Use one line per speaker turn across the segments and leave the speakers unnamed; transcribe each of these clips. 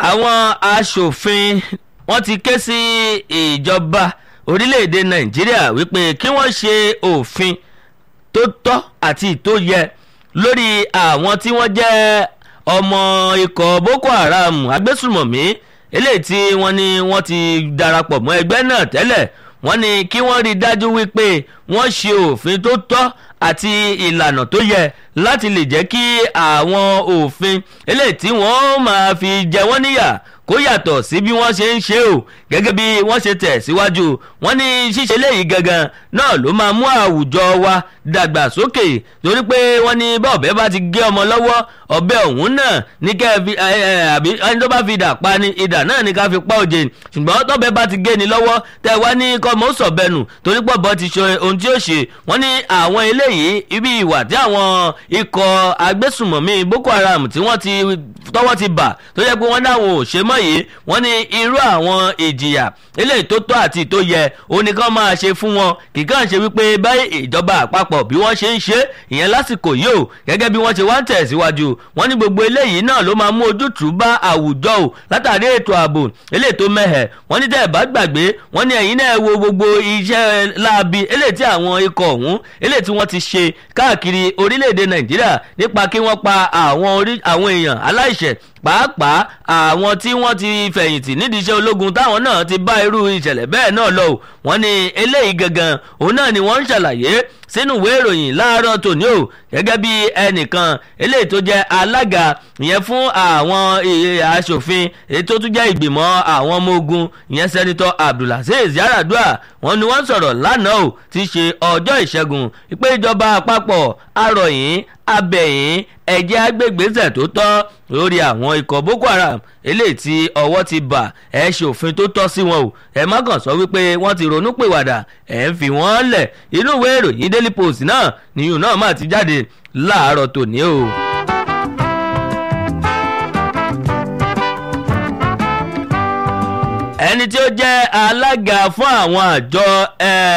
àwọn aṣòfin wọ́n ti ké sí ìjọba orílẹ̀-èdè nàìjíríà wípé kí wọ́n ṣe òfin tó tọ́ àti tó yẹ lórí àwọn tí wọ́n jẹ́ ọmọ ikọ̀ boko haram agbésùmọ̀mí eléyìí tí wọ́n ní wọ́n ti darapọ̀ mọ́ ẹgbẹ́ náà tẹ́lẹ̀ wọ́n ní kí wọ́n rí i dájú wípé wọ́n ṣe òfin tó tọ́ àti ìlànà tó yẹ láti lè jẹ́ kí àwọn òfin eléyìí tí wọ́n máa fi jẹ wọ́n níyà kó yàtọ̀ sí bí wọ́n ṣe ń ṣe o gẹ́gẹ́ bí wọ́n ṣe tẹ̀ síwájú wọ́n ní ṣíṣe léyìí gangan náà ló máa mú àwùjọ wa dàgbà sókè torí pé wọ́n ní bá ọ̀bẹ bá ti gé ọmọ lọ́wọ́ ọ̀bẹ ọ̀hún náà ní kẹ́ ẹ fi àbí ẹni tó bá fi idà pa ni idà náà ní ká fi pa òjè ṣùgbọ́n tọ́bẹ bá ti gé ni lọ́wọ́ tẹ wá ní kọ́mọ sọ̀bẹnù torí pọ̀ bọ́ ti ṣe ohun tí ó ṣe wọ́n ní àwọn eléyìí ibi ìwà tí àwọn ikọ̀ agbésùmọ̀mí boko haram tí wọ́n ti tọ́wọ́ ti bà tó yẹ pé wọ́n dáwọn ò ṣe mọ́ yìí wọ́n ní irú àwọn ìjìyà eléyìí tó tọ́ àti tó yẹ oníkan máa ṣe fún wọn kìkan ṣe wípé báyìí ìjọba àpapọ̀ bí wọ́n ṣe ń ṣe ìyẹn lásìkò yìí o gẹ́gẹ́ bí wọ́n ṣe wá ń tẹ̀síwájú wọ́n ní gbogbo eléyìí náà ló máa mú ojútùú bá àwùjọ o látàrí ètò ààbò eléyìí tó mẹ́hẹ̀ wọ́n ní tẹ́ ẹ̀ bá gbàgbé wọ́n ní ẹ̀yin náà wo gbogbo iṣẹ́ láabi eléyìí tí àwọn ikọ̀ ọ̀hún eléyìí tí wọ́n ti ṣe káàkiri orílẹ̀-èdè nàìjíríà nípa kí wọ́n pa àwọn èèyàn aláìṣẹ̀ pàápàá àwọn tí wọ́n ti fẹ̀yìntì nídìí iṣẹ́ ológun táwọn náà ti bá irú ìṣẹ̀lẹ̀ bẹ́ẹ̀ náà lọ wọ́n ní eléyìí gangan òun náà ni wọ́n ń ṣàlàyé sínú ìwé ìròyìn láàárọ̀ tòní o gẹ́gẹ́ bí ẹnìkan eléyìí tó jẹ́ alága ìyẹn fún àwọn aṣòfin èyí tó tún jẹ́ ìgbìmọ̀ àwọn ọmọ ogun ìyẹn sẹ́nitọ́ abdulaziz yaradua wọ́n ní wọ́n sọ̀rọ̀ lánàá o ti ṣe ọjọ́ ìṣẹ́gun pé ìjọba àpapọ̀ arọ̀yìn abẹ̀yìn ẹ̀jẹ̀ agbègbèsẹ̀ tó tọ́ lórí àwọn ikọ̀ boko haram eléyìí tí ọwọ́ ti bà ẹ̀ ṣe òfin tó tọ́ sí wọn o ẹ̀ má kàn sọ wípé wọ́n ti ronú pìwàdà ẹ̀ ń fi wọ́n lẹ̀ inú ìwé ìròyìn daily post náà nìyún náà má ti jáde láàárọ̀ tòní o. ẹni tí ó jẹ́ alága fún àwọn àjọ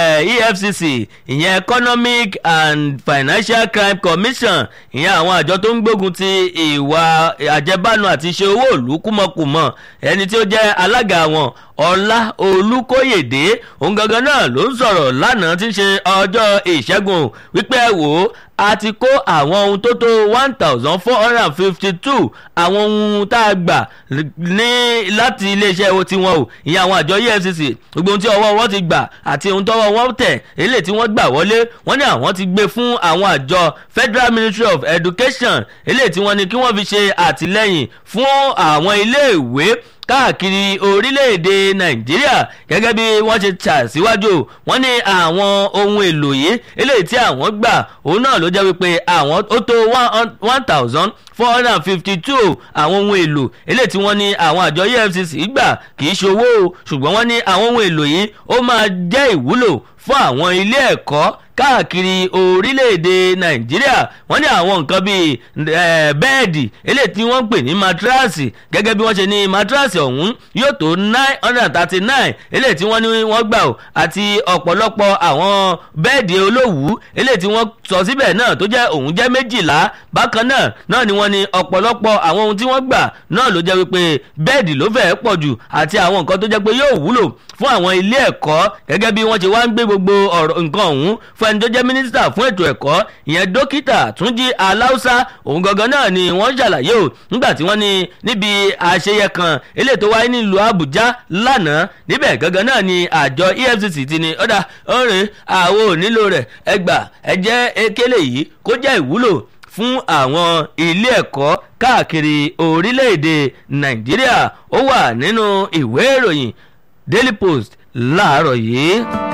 efcc ìyẹn economic and financial crime commission ìyẹn àwọn àjọ tó ń gbógun ti ìwà àjẹbánu àti ṣe owó ìlú kúmọkùmọ ẹni tí ó jẹ́ alága wọn ọlá olùkóyèdè òun gangan náà ló ń sọ̀rọ̀ lánàá tí ń ṣe ọjọ́ ìṣẹ́gun wípé ẹ wò ó a ti kó àwọn ohun tó tó one thousand four hundred and fifty two àwọn ohun tá a gbà ní láti iléeṣẹ́ tiwọn o ìyẹn àwọn àjọ efcc gbogbo ohun tí ọwọ́ wọn ti gbà àti ohun tọ́wọ́ wọn tẹ̀ eléyìí tí wọ́n gbà wọlé wọ́n ní àwọn ti gbé fún àwọn àjọ federal ministry of education eléyìí tí wọ́n ní kí wọ́n fi ṣe àtìlẹ́yìn fún àwọn iléèwé káàkiri orílẹ̀-èdè nàìjíríà gẹ́gẹ́ bí wọ́n ṣe ṣàṣíwájú wọ́n ní àwọn ohun èlò yìí eléyìí tí àwọn gbà òun náà ló jẹ́ wípé àwọn ó tó one thousand four hundred and fifty two àwọn ohun èlò eléyìí tí wọ́n ní àwọn àjọ efcc gbà kì í ṣòwò ṣùgbọ́n wọ́n ní àwọn ohun èlò yìí ó máa jẹ́ ìwúlò fún àwọn ilé ẹ̀kọ́ káàkiri orílẹ̀-èdè nàìjíríà wọ́n ní àwọn nǹkan bíi bẹ́ẹ̀dì eléyìí tí wọ́n ń pè ní matrasi gẹ́gẹ́ bí wọ́n ṣe ní matrasi ọ̀hún yóò tó nine hundred and thirty nine eléyìí tí wọ́n ní wọ́n gbà ó àti ọ̀pọ̀lọpọ̀ àwọn bẹ́ẹ̀dì olówùú eléyìí tí wọ́n sọ síbẹ̀ náà tó jẹ́ òun jẹ́ méjìlá bákan náà náà ni wọ́n ní ọ̀pọ̀lọpọ̀ àwọn ohun tí wọ́n gbà náà ló jẹ́ wípé bẹ́ẹ̀dì ló fẹ́ẹ́ pọ̀ jù àti àwọn nǹkan tó jẹ́ pé yóò wúlò fún àwọn ilé ẹ̀kọ́ gẹ́gẹ́ bí wọ́n ṣe wá ń gbé gbogbo ọ̀rọ̀ nǹkan ọ̀hún fún ẹni tó jẹ́ mínísítà fún ètò ẹ̀kọ́ ìyẹn dókítà túnjí aláùsá òun gangan náà ni wọ́n ṣàlàyé o nígbà tí wọ́n ní níbi àṣeyẹ kan eléyìí tó wáyé nílùú àbújá lánàá níbẹ̀ gangan náà ni àjọ efcc ti ní ọ̀dà ọ̀rẹ́ àwọn ò nílò rẹ̀ ẹgbà ẹ̀jẹ̀ ekele yìí kó jẹ́ ìwúlò fún àwọn ilé ẹ̀kọ́ káàkiri orílẹ̀-èdè nàìjíríà ó wà nínú ìwé ìròyìn daily post láàárọ̀ yìí.